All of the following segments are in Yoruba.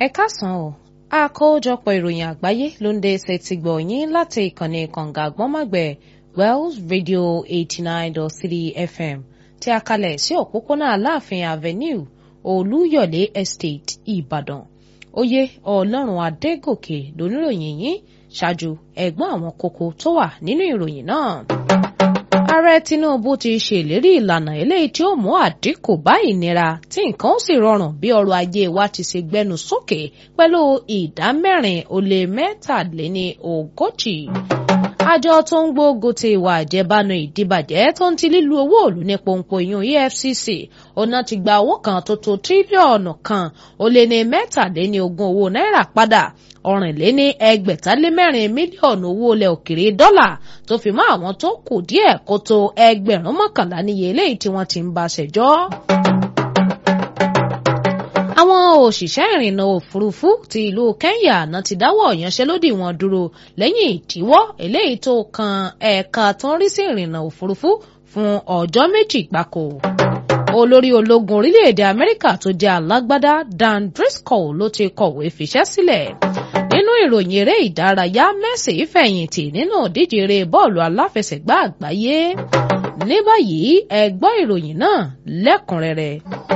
ẹ káàsán o àkójọpọ̀ ìròyìn àgbáyé ló ń dé ṣe ti gbọ̀ yín láti ìkànnì kànga àgbọ́nmọ̀gbẹ̀ Wells Radio eighty nine dot three FM tí a kalẹ̀ sí òpópónà Aláàfin Avenue Olúyọ̀lé Estate Ìbàdàn oyè Ọlọ́run Adégòkè lóníròyìn yín ṣáájú ẹ̀gbọ́n àwọn kókó tó wà nínú ìròyìn náà ààrẹ tinubu ti ṣèlérí ìlànà eléyìí tí ó mú àdínkù bá ìnira tí nǹkan ó sì rọrùn bí ọrọ̀ ajé wa ti ṣe gbẹnu sókè pẹ̀lú ìdá mẹ́rin ó lé mẹ́tàléní ogójì. àjọ tó ń gbógun ti ìwà àjẹbánu ìdíbàjẹ́ tó ń ti lílu owó òlù ní pòǹpò ìyún EFCC ọ̀nà ti gba owó kan tó tó tírílíọ̀nù kan ó lé ní mẹ́tàléní ogún owó náírà padà ọ̀rìnléní ẹgbẹ̀tálẹ́mẹ́rin mílíọ̀nù owó ilẹ̀ òkèrè dọ́là tó fi mọ́ àwọn tó kù díẹ̀ kó tó ẹgbẹ̀rún mọ́kànlá níye eléyìí tí wọ́n ti ń bá ṣẹjọ́. àwọn òṣìṣẹ́ ìrìnnà òfurufú ti ìlú Kenya náà ti dáwọ́ ìyanṣẹ́lódì wọn dúró lẹ́yìn ìdíwọ́ eléyìí tó kan ẹ̀ka tó ń rí sí ìrìnnà òfurufú fún ọjọ́ méjì gbáko olórí ológun orílẹ̀-èdè Amẹ́ríkà tó jẹ́ alágbádá Dan Driscoll ló ti kọ̀wé fiṣẹ́ sílẹ̀ nínú ìròyìn eré ìdárayá Messi fẹ̀yìntì nínú ìdíje eré bọ́ọ̀lù aláfẹsẹ̀gbá àgbáyé ní báyìí ẹ gbọ́ ìròyìn náà lẹ́kùnrẹ́rẹ́.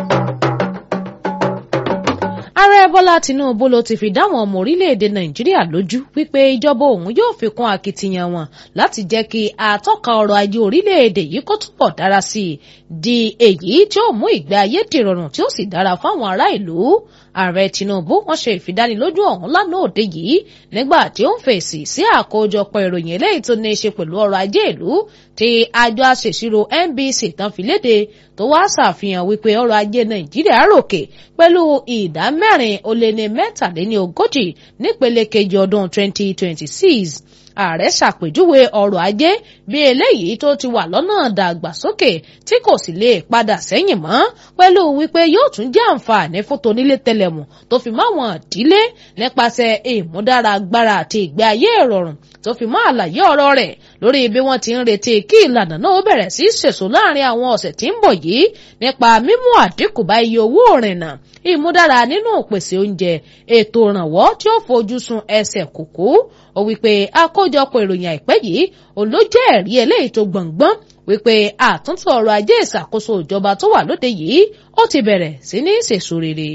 ààrẹ bọ́lá tinubu ló ti fi dáwọn ọmọ orílẹ̀-èdè nàìjíríà lójú wípé ìjọba òun yóò fi kún akitiyan wọn láti jẹ́ kí àtọ́ka ọrọ̀ ajé orílẹ̀-èdè yìí kó túbọ̀ dára sí i di èyí tí ó mú ìgbé ayé dìrọ̀rùn tí ó sì dára fáwọn ará ìlú ààrẹ tinubu wọ́n ṣe ìfidánilójú ọ̀hún lánàá òde yìí nígbà tí ó ń fèsì sí àkójọpọ̀ ìròyìn eléyìí tó ní í ṣe pẹ̀lú ọrọ̀ ajé ìlú tí àjọ aṣèṣirò NBC tán fi léde tó wá ṣàfihàn wípé ọrọ̀ ajé nàìjíríà ròkè pẹ̀lú ìdá mẹ́rin ó lé ní mẹ́tàléní ogójì nípele kejì ọdún 2026 ààrẹ ṣàpèjúwe ọrọ̀ ajé bí eléyìí tó ti wà lọ́nà dàgbàsókè tí kò sì lè padà sẹ́yìn mọ́ pẹ̀lú wípé yóò tún jẹ́ àǹfààní fún tonílé tẹlẹ̀mù tó fi mọ́ àwọn ìdílé nípasẹ̀ ìmúdára agbára àti ìgbé ayé ìrọ̀rùn tó fi mọ́ àlàyé ọ̀rọ̀ rẹ̀ lórí bí wọ́n ti ń retí kí ìlànà náà bẹ̀rẹ̀ sí ṣèṣò láàrin àwọn ọ̀sẹ̀ tí ń bọ̀ yìí nípa mímú àdínkù bá iye owó òrìnnà ìmúdára nínú ìpèsè oúnjẹ ètò ìrànwọ́ tí ó fojú sun ẹsẹ̀ kùkú ó wípé àkójọpọ̀ ìròyìn àìpẹ́ yìí olójẹ́ ẹ̀rí eléyìí tó gbọ̀ngbọ́n wípé àtúntò ọrọ̀ ajé ìṣàkóso ìjọba tó wà lóde yìí ó ti bẹ̀rẹ̀ sí ní sèso rere.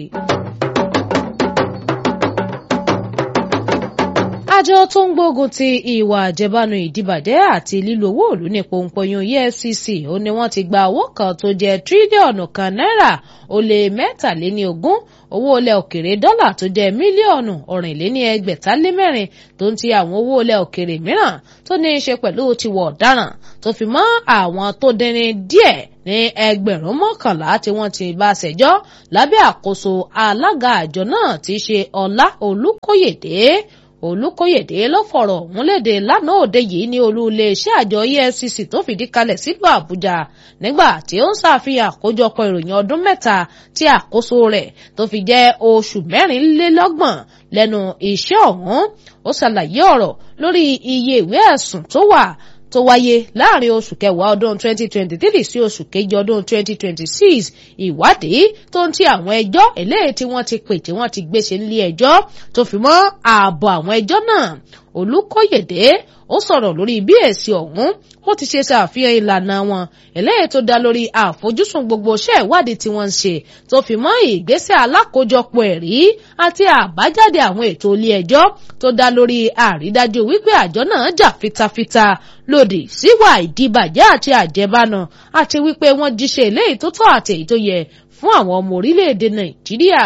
àjọ tó ń gbógun ti ìwà àjẹbánu ìdíbàjẹ́ àti lílo owó òlù ní pòǹpọ̀yún EFCC ó ní wọ́n ti gba owó kan tó jẹ́ tírílíọ̀nù kan náírà ó lé mẹ́tàléní ogún owó ilẹ̀ òkèrè dọ́là tó jẹ́ mílíọ̀nù ọ̀rìnléní ẹgbẹ̀tálẹ́mẹ́rin tó ń ti àwọn owó ilẹ̀ òkèrè mìíràn tó ní í ṣe pẹ̀lú tiwọ̀ ọ̀daràn tó fi mọ́ àwọn tó dẹni díẹ̀ ní ẹgbẹ̀rún mọ́kànlá tí wọ́n ti bá ṣẹjọ́ lábẹ́ àkóso alága àjọ náà tí í ṣe Ọlá Olúkóyèdé olùkóyèdè ló fọ̀rọ̀ ọ̀hún léde lánàá òde yìí ní olú iléeṣẹ́ àjọ EFCC tó fìdí kalẹ̀ sílùú àbújá nígbà tí ó ń ṣàfihàn àkójọpọ̀ ìròyìn ọdún mẹ́ta tí àkóso rẹ̀ tó fi jẹ́ oṣù mẹ́rìnlélọ́gbọ̀n lẹ́nu iṣẹ́ ọ̀hún ó ṣàlàyé ọ̀rọ̀ lórí iye ìwé ẹ̀sùn tó wà tó wáyé láàrin oṣù kẹwàá ọdún 2023 sí oṣù kejì ọdún 2026 ìwádìí tó ń ti àwọn ẹjọ́ eléyìí tí wọ́n ti pè tí wọ́n ti gbéṣe nílé ẹjọ́ tó fi mọ́ ààbọ̀ àwọn ẹjọ́ náà Olúkóyèdé ó sọ̀rọ̀ lórí bí èsì ọ̀hún ó ti ṣe ṣàfihàn ìlànà wọn eléyìí tó dá lórí àfojúsùn gbogbo iṣẹ́ ìwádìí tí wọ́n ń ṣe tó fi mọ́ ìgbésẹ̀ alákòójọpọ̀ ẹ̀rí àti àbájáde àwọn ètò ilé ẹjọ́ tó dá lórí àrídájú wípé àjọ náà jà fitafita lòdì síwà ìdíbàjẹ́ àti àjẹbánu àti wípé wọ́n jíṣẹ́ eléyìí tó tọ́ àti èyí tó yẹ fún àwọn ọmọ orílẹ̀-èdè Nàìjíríà.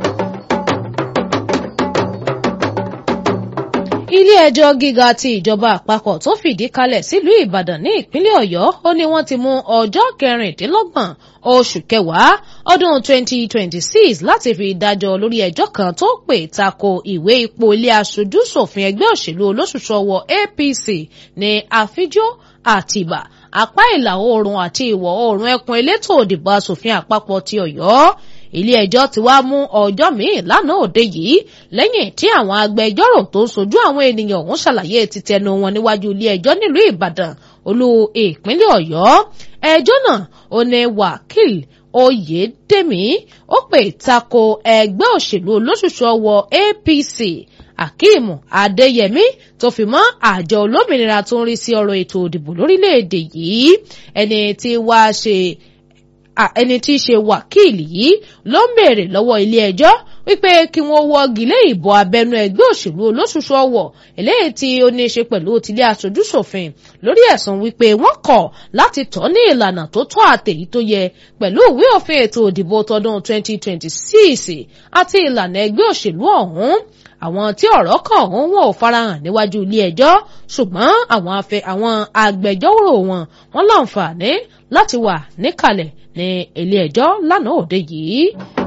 ilé-ẹjọ́ gíga ti ìjọba àpapọ̀ tó fìdí kalẹ̀ sílùú ìbàdàn ní ìpínlẹ̀ ọ̀yọ́ ó ní wọ́n ti mú ọjọ́ kẹrìndínlọ́gbọ̀n oṣù kẹwàá ọdún 2026 láti fi dájọ́ lórí ẹjọ́ kan tó pè tako ìwé ipò ilé aṣojú ṣòfin ẹgbẹ́ òṣèlú olóṣùṣọwọ́ APC ní àfijó àtìbà apá ìlà oòrùn àti ìwọ̀ oòrùn ẹkùn elétò òdìbò asòfin àpapọ̀ ti ọ̀yọ́ ilé-ẹjọ́ ti wá mú ọjọ́ míì lánàá òde yìí lẹ́yìn tí àwọn agbẹjọ́rò tó ń sojú àwọn ènìyàn ọ̀hún ṣàlàyé títẹnu wọn níwájú ilé-ẹjọ́ nílùú ìbàdàn olú ìpínlẹ̀ ọ̀yọ́ ẹjọ́ náà ó ní wákìl oyèdèmí ó pè tako ẹgbẹ́ òṣèlú olóṣùṣù ọwọ́ apc akeem adeyemi tó fi mọ́ àjọ olómìnira tó ń rí sí ọ̀rọ̀ ètò òdìbò lórílẹ̀‐èdè yìí ẹni tí wàá ṣe ẹni tí í ṣe wákìlì yìí ló ń béèrè lọ́wọ́ ilé ẹjọ́ wípé kí wọ́n wọ́gi lé ìbò abẹ́nú ẹgbẹ́ òṣèlú olóṣùṣù ọwọ̀ eléyìí tí ó ní í ṣe pẹ̀lú tilé aṣojúṣòfin lórí ẹ̀sùn wípé wọ́n kọ̀ láti tọ́ ní ìlànà tó tọ́ àtèyí tó yẹ pẹ̀lú ìwé òfin ètò òdìbò tọdún 2026 àti ìlànà ẹgbẹ́ òṣèlú ọ̀hún àwọn tí ọ̀rọ̀ kàn ọ̀hún wọn ò farahàn níwájú ilé ẹjọ́ ṣùgbọ́n àwọn afẹ́ àwọn agbẹjọ́rò wọn wọn láǹfààní láti wà níkàlẹ̀ ní ilé ẹjọ́ lánàá òde yìí.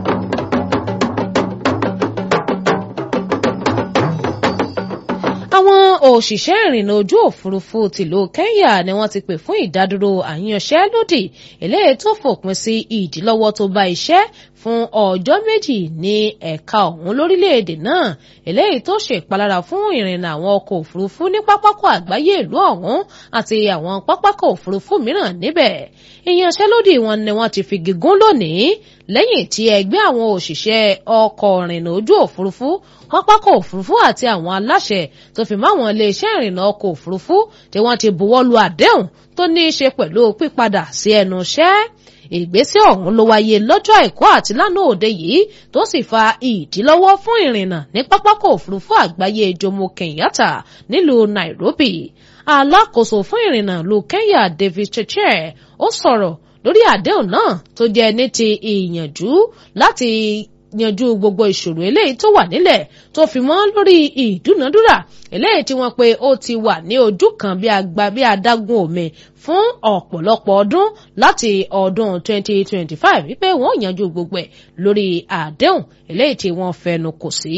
àwọn òṣìṣẹ́ ìrìnnà ojú òfurufú tìlú Kenya ni wọ́n ti pè fún ìdádúró àyànṣẹ́lódì eléyìí tó fòpin sí ìdílọ́wọ́ tó bá iṣẹ́ fún ọjọ́ méjì ní ẹ̀ka ọ̀hún lórílẹ̀‐èdè náà eléyìí tó ṣe ìpalára fún ìrìnnà àwọn ọkọ̀ òfurufú ní pápákọ̀ àgbáyé ìlú ọ̀hún àti àwọn pápákọ̀ òfurufú mìíràn níbẹ̀ ìyanṣẹ́lódì wọn ni wọ́n ti fi gígùn lónìí lẹ́yìn tí ẹgbẹ́ àwọn òṣìṣẹ́ ọkọ̀ ìrìnnà ojú òfurufú pápákọ̀ òfurufú àti àwọn aláṣẹ tó fi máwọn iléeṣẹ́ ìrìnnà ọkọ̀ òfurufú tí wọ́n ti buwọ́ lu àdéhùn tó ní í ṣe pẹ̀lú pípadà sí ẹnu iṣẹ́ ìgbésẹ̀ ọ̀hún ló wáyé lọ́jọ́ àìkú àti lánàá òde yìí tó sì fa ìdílọ́wọ́ fún ìrìnnà ní pápákọ̀ òfurufú àgbáyé Jomo Kenyatta nílùú Nairobi alákòóso fún ìrìnnà lu Kenya David Cheche ó sọ̀rọ̀ lórí àdéhùn náà tó jẹ́ ní ti ìyànjú láti yanjú gbogbo ìṣòro eléyìí tó wà nílẹ̀ tó fi mọ́ lórí ìdúnadúrà eléyìí tí wọ́n pe ó ti wà ní ojú kan bí agba bí adágún omi fún ọ̀pọ̀lọpọ̀ ọdún láti ọdún 2025 wípé wọ́n yanjú gbogbo ẹ̀ lórí àdéhùn eléyìí tí wọ́n fẹnu kò sí.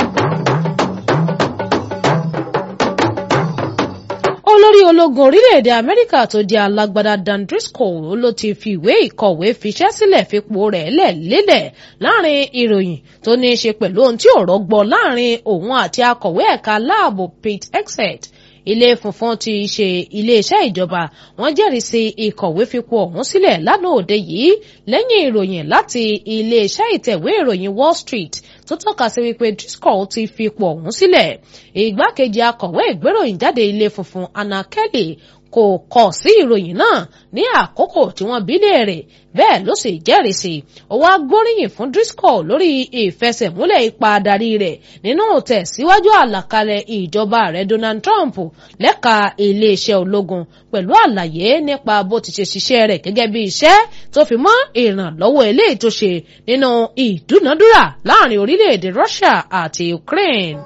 olórí ológun orílẹ̀-èdè amẹ́ríkà tó jẹ́ alágbádá Dan Driscoll ló ti fi ìwé ìkọ̀wé fiṣẹ́ sílẹ̀ fipò rẹ̀ lẹ̀ lélẹ̀ láàrin ìròyìn tó ní í ṣe pẹ̀lú ohun tí ọ̀rọ̀ gbọ́ láàrin òun àti akọ̀wé ẹ̀ka láàbò Pete Hegseth ilé funfun ti ṣe iléeṣẹ́ ìjọba wọ́n jẹ́rìí sí ìkọ̀wé fipò ọ̀hún sílẹ̀ lánàá òde yìí lẹ́yìn ìròyìn láti iléeṣẹ́ ìtẹ̀wé ìròyìn Wall Street tó tọ́ka sí wípé Driscoll ti fipò ọ̀hún sílẹ̀ ìgbákejì akọ̀wé ìgbéròyìn jáde ilé funfun Anna Kelly kò kọ̀ sí ìròyìn náà ní àkókò tí wọ́n bí léèrè bẹ́ẹ̀ ló sì jẹ́rìí sí ó wá gbóríyìn fún Driscoll lórí ìfẹsẹ̀múlẹ̀ ipa adarí rẹ̀ nínú tẹ̀síwájú àlàkalẹ̀ ìjọba rẹ̀ Donald Trump lẹ́ka iléeṣẹ́ ológun pẹ̀lú àlàyé nípa bó ti ṣe ṣiṣẹ́ rẹ̀ gẹ́gẹ́ bí iṣẹ́ tó fi mọ́ ìrànlọ́wọ́ eléyìí tó ṣe nínú ìdúnadúrà láàrin orílẹ̀-èdè Russia àti Ukraine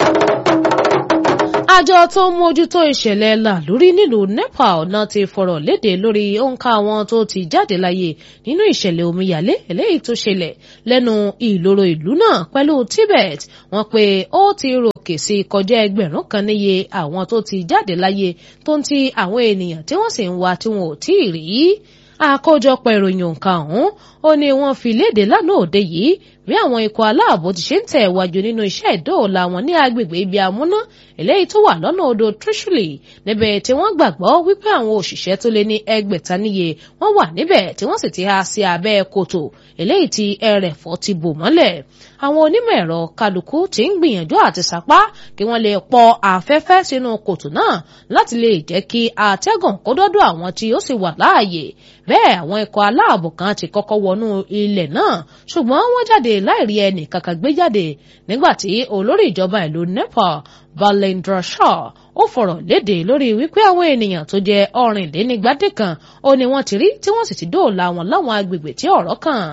àjọ tó ń mójútó ìṣẹ̀lẹ̀ làlúrí nílùú Nepal náà ti fọ̀rọ̀ léde lórí òǹkà àwọn tó ti jáde láyé nínú ìṣẹ̀lẹ̀ omíyalé eléyìí tó ṣẹlẹ̀ lẹ́nu ìloro ìlú náà pẹ̀lú Tibet wọ́n pé ó ti ròkè sí kọjá ẹgbẹ̀rún kan níye àwọn tó ti jáde láyé tó ń ti àwọn ènìyàn tí wọ́n sì ń wá tí wọn ò tí ì rí àkójọpọ̀ ìròyìn òǹkà ọ̀hún ó ní wọ́n fi léde lánàá òde yìí bí àwọn ikọ̀ aláàbò ti ṣe ń tẹ̀ wájú nínú iṣẹ́ ìdóòlà wọn ní agbègbè ibi amúná eléyìí tó wà lọ́nà odò Trishuli níbẹ̀ tí wọ́n gbàgbọ́ wípé àwọn òṣìṣẹ́ tó lé ní ẹgbẹ̀ta níye wọ́n wà níbẹ̀ tí wọ́n sì ti há sí abẹ́ kòtò eléyìí tí ẹrẹ̀fọ́ ti bò mọ́lẹ̀ àwọn onímọ̀ ẹ̀rọ kálukú ti ń gbìyànjú àti sapá kí wọ́n lè pọ afẹ́fẹ́ sínú kòtò náà láti lè jẹ́ kí atẹ́gùn kó dọ́dọ̀ àwọn tí ó sì wà láàyè bẹ́ẹ̀ àwọn ikọ̀ aláàbò kan ti kọ́kọ́ wọnú ilẹ̀ náà ṣùgbọ́n wọ́n jáde láìrí ẹnì kankan gbé jáde nígbà tí olórí ìjọba ìlú Nepal Balendra Shah ó fọ̀rọ̀ léde lórí wípé àwọn ènìyàn tó jẹ́ ọ̀rìnlénígbàdé kan ó ní wọ́n ti rí tí wọ́n sì ti dóòlà wọn láwọn agbègbè tí ọ̀rọ̀ kàn.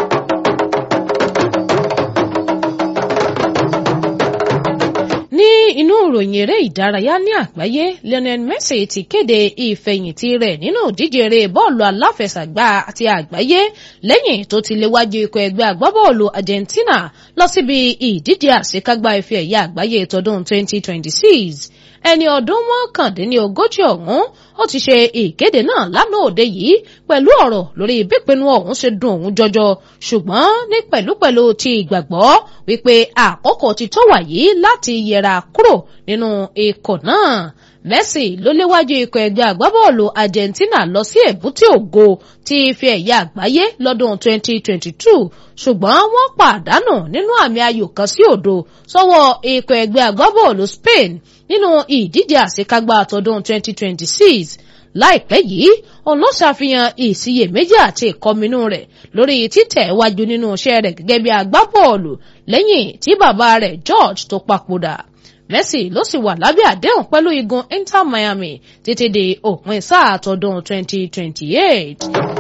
ní inú ìròyìn eré ìdárayá ní àgbáyé Lionel Messi ti kéde ìfẹ̀yìntì rẹ̀ nínú ìdíje eré bọ́ọ̀lù aláfẹsẹ̀gbá àti àgbáyé lẹ́yìn tó ti léwájú ikọ̀ ẹgbẹ́ agbábọ́ọ̀lù Argentina lọ síbi ìdíje àṣekágbá ife ẹ̀yẹ àgbáyé tọdún 2026 ẹni ọdún mọ́kàndínlógójì ọ̀hún ó ti ṣe ìkéde náà lánàá òde yìí pẹ̀lú ọ̀rọ̀ lórí bípinnu ọ̀hún ṣe dùn òun jọjọ ṣùgbọ́n ní pẹ̀lúpẹ̀lú ti ìgbàgbọ́ wípé àkókò ti tó wàyí láti yẹra kúrò nínú ikọ̀ náà Messi ló léwájú ikọ̀ ẹgbẹ́ àgbábọ́ọ̀lù Argentina lọ sí èbúté ògo ti ife ẹ̀yà àgbáyé lọ́dún 2022 ṣùgbọ́n wọ́n pàdánù nínú àmì ayò kan sí òdo sọ́wọ́ ikọ̀ ẹgbẹ́ àgbábọ́ọ̀lù Spain nínú ìdíje àṣekágbá àtọ́dún 2026 láìpẹ́ yìí òun ló ṣàfihàn ìsiyèméjì àti ìkọminú rẹ̀ lórí títẹ̀ wájú nínú iṣẹ́ rẹ̀ gẹ́gẹ́ bí agbábọ́ọ̀lù lẹ́yìn tí bàbá rẹ̀ George tó papòdà Messi ló sì wà lábẹ́ àdéhùn pẹ̀lú igun Inter Miami títí di òpin sáà àtọ́dún 2028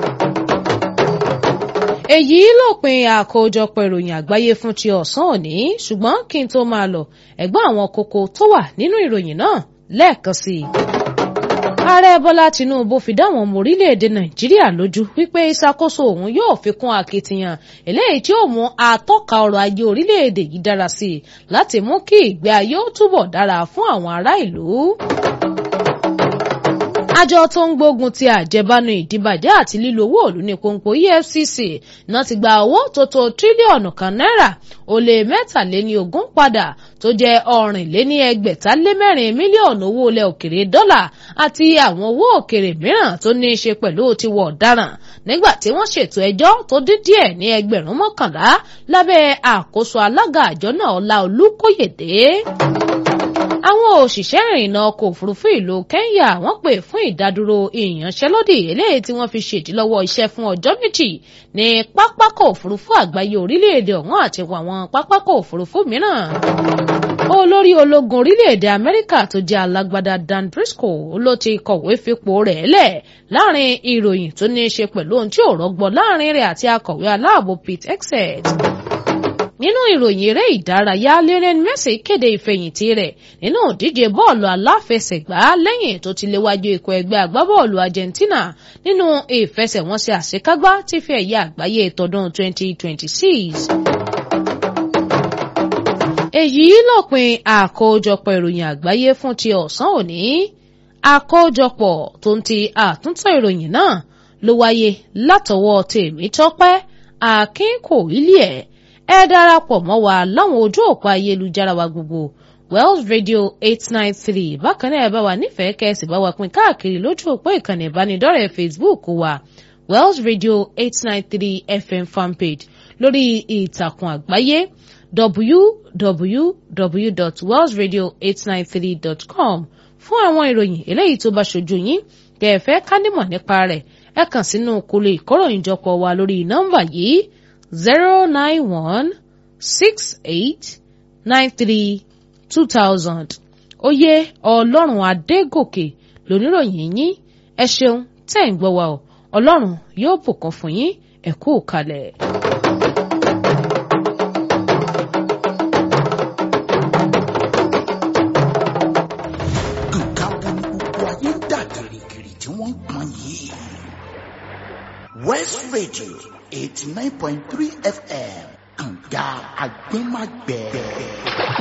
èyí lópin àkójọpọ̀ ìròyìn àgbáyé fún ti ọ̀sán òní ṣùgbọ́n kí n tó máa lọ ẹ̀gbọ́n àwọn kókó tó wà nínú ìròyìn náà lẹ́ẹ̀kan sí i. ààrẹ bọ́lá tinubu fi dáwọn ọmọ orílẹ̀-èdè nàìjíríà lójú wípé ìṣàkóso òun yóò fi kún akitiyan eléyìí tí ó mú àtọ́ka ọrọ̀ ajé orílẹ̀-èdè yìí dára sí i láti mú kí ìgbé ayé ó túbọ̀ dára fún àwọn ará ìlú àjọ tó ń gbógun ti àjẹbánu ìdíbàjẹ́ àti lílo owó òlù ní pòǹpò EFCC náà ti gba owó tó tó tírílíọ̀nù kan náírà ó lé mẹ́tàléní ogún padà tó jẹ́ ọ̀rìnléní ẹgbẹ̀tàlémẹ́rin mílíọ̀nù owó ilẹ̀ òkèrè dọ́là àti àwọn owó òkèrè mìíràn tó ní í ṣe pẹ̀lú tiwọ̀ ọ̀daràn nígbà tí wọ́n ṣètò ẹjọ́ tó dín díẹ̀ ní ẹgbẹ̀rún mọ́kànlá lábẹ́ àkóso alága àjọ náà Ọlá Olúkóyèdé àwọn òṣìṣẹ́ ìrìnnà ọkọ̀ òfurufú ìlú Kenya wọ́n pè fún ìdádúró ìyanṣẹ́lódì eléyìí tí wọ́n fi ṣèdílọ́wọ́ iṣẹ́ fún ọjọ́ méjì ní pápákọ̀ òfurufú àgbáyé orílẹ̀-èdè ọ̀hún àti àwọn pápákọ̀ òfurufú mìíràn. olórí ológun orílẹ̀-èdè Amẹ́ríkà tó jẹ́ alágbádá Dan Briscoe ló ti kọ̀wé fipò rẹ̀ lẹ̀ láàrin ìròyìn tó ní í ṣe pẹ̀lú ohun tí ò rọgbọ láàrin rẹ̀ àti akọ̀wé aláàbò Pete Hegseth nínú ìròyìn eré ìdárayá Lionel Messi kéde ìfẹ̀yìntì rẹ̀ nínú ìdíje bọ́ọ̀lù aláfẹsẹ̀gbá lẹ́yìn tó ti léwájú ikọ̀ ẹgbẹ́ agbábọ́ọ̀lù Argentina nínú ìfẹsẹ̀wọnsẹ̀ àṣekágbá tí fi ẹ̀yà àgbáyé tọdún 2026. èyí lópin àkójọpọ̀ ìròyìn àgbáyé fún ti ọ̀sán òní àkójọpọ̀ tó ń ti àtúntò ìròyìn náà ló wáyé látọwọ́ Tèmítọ́pẹ́ Akínkòílì ẹ̀ ẹ darapọ̀ mọ́ wa láwọn ojú òpó ayélujára wa gbogbo Wells Radio eight nine three bákan náà ẹ bá wa nífẹ̀ẹ́ kẹ́sì bá wa pín káàkiri lójú òpó ìkànnì ìbánidọ́rẹ̀ẹ́ Facebook wa Wells Radio eight nine three FM fanpage lórí ìtàkùn àgbáyé www.wellsradio893.com fún àwọn ìròyìn eléyìí tó bá ṣojú yín tẹ́ ẹ fẹ́ ká nímọ̀ nípa rẹ̀ ẹ kàn sínú kólé ìkóròyìnjọpọ̀ wa lórí nọ́mbà yìí zero nine one six eight nine three two thousand oyè ọlọ́run adégòkè lóníròyìn yín ẹ ṣeun tẹ́ ń gbọ́ wa o ọlọ́run yóò bùkún fún yín ẹ kú kalẹ̀. nǹkan wo ni gbogbo ayé ń dà gìrìgìrì tí wọ́n ń pọn yìí. West Radio eighty nine point three FM kànga agbẹ́magbẹ́.